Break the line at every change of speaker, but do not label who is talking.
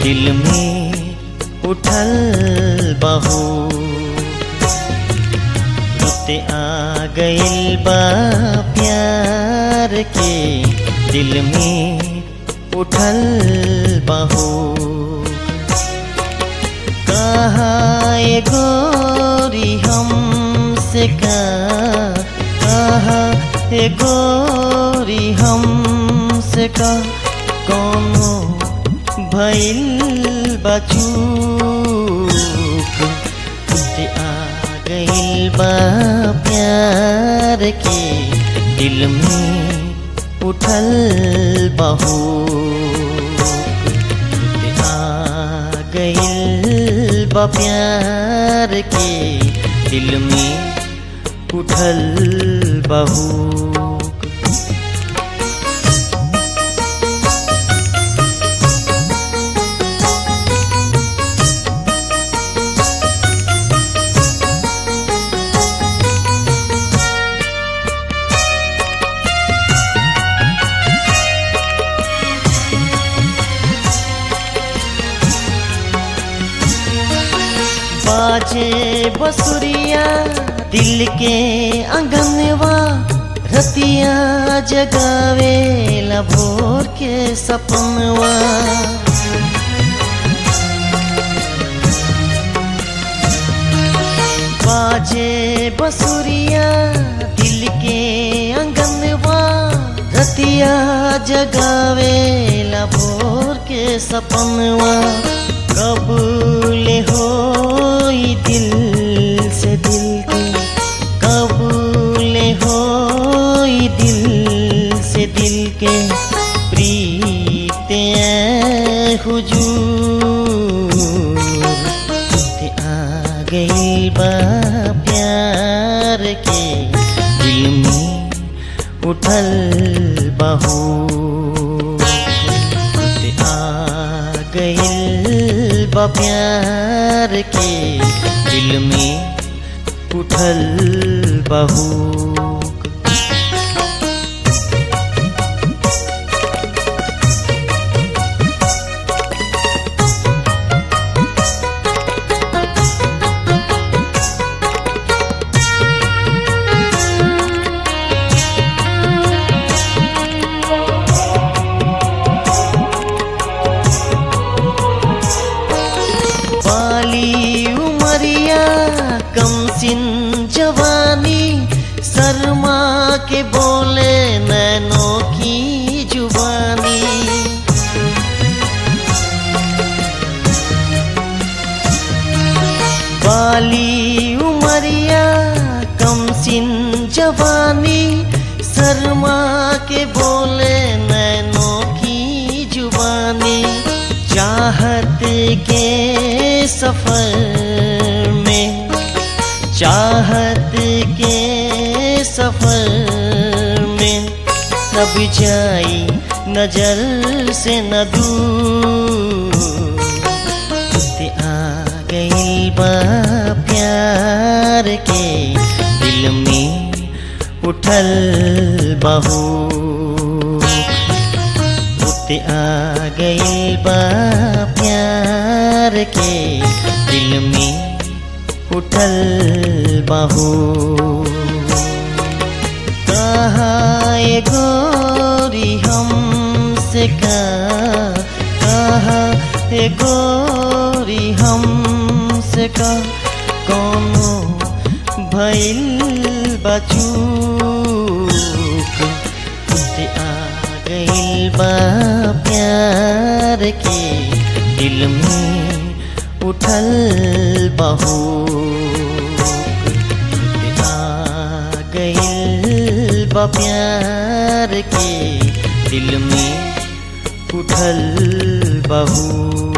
दिल में उठल बहू रुते आ गइल बा प्यार के दिल में उठल बहू कहाँ ये गोरी हमसे का कहाँ ये गोरी हमसे का कोनो भइल बचूक तुझे आ गइल बा प्यार के दिल में उठल बहू तुझे आ गइल बा प्यार के दिल में उठल बहू बाजे बसुरिया दिल के अंगनवा रतिया जगावे भोर के सपनवा बाजे बसुरिया दिल के अंगनवा रतिया जगावे भोर के सपनवा कब ले हो दिल से दिल के कब ले हो दिल से दिल के प्रीत हुजूर ते आ गई बा प्यार के दिल में उठल बहू ते आ गइल बा प्यार के दिल में उठल बहू बाली उमरिया कम सिन जवानी शर्मा के बोले नैनों की जुबानी बाली उमरिया कम सिन जवानी शर्मा के बोले नैनों की जुबानी चाहत के सफर में चाहत के सफर में तब जाई नजर से न दूर ते आ गई बा प्यार के दिल में उठल बहू ते आ गई बा प्यार के दिल में उठल बहू कहाँ ये गोरी हमसे का कहाँ ये गोरी हमसे का कोनो भइल बचूक तुझे आ गइल बा प्यार के दिल में उठल बहू तुझे आ गइल बा प्यार के दिल में उठल बहू